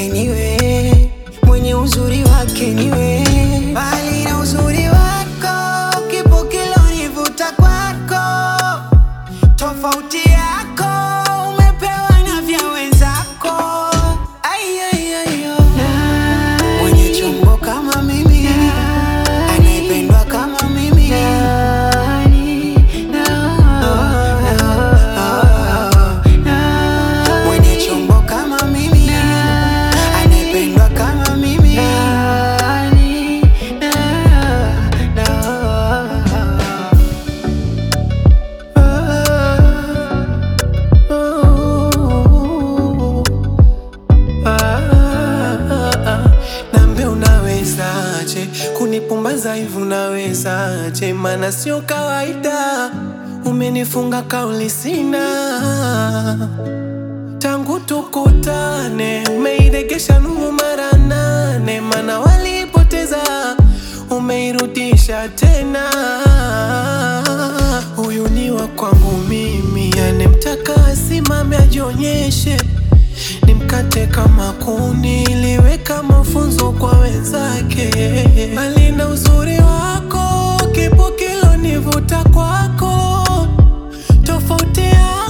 wake niwe, mwenye uzuri wake niwe, bali na uzuri wako kipo kilonivuta kwako, tofauti yako umepewa na vya wenzako. Ai, ai, ai, oh. Mwenye chombo kama mimi, anayependwa kama mimi mwenye chombo kama mimi, anayependwa kama mimi. Nambe unawezaje kunipumbaza hivi unawezaje? Mana sio kawaida, umenifunga kauli sina tangu tukutane, umeiregesha nuru mara nane, mana walipoteza umeirudisha tena. Huyu ni wa kwangu mimi, anemtaka asimame ajionyeshe nimkate kama kuni, liweka mafunzo kwa wenzake. Bali na uzuri wako, kipo kilonivuta kwako, tofauti yako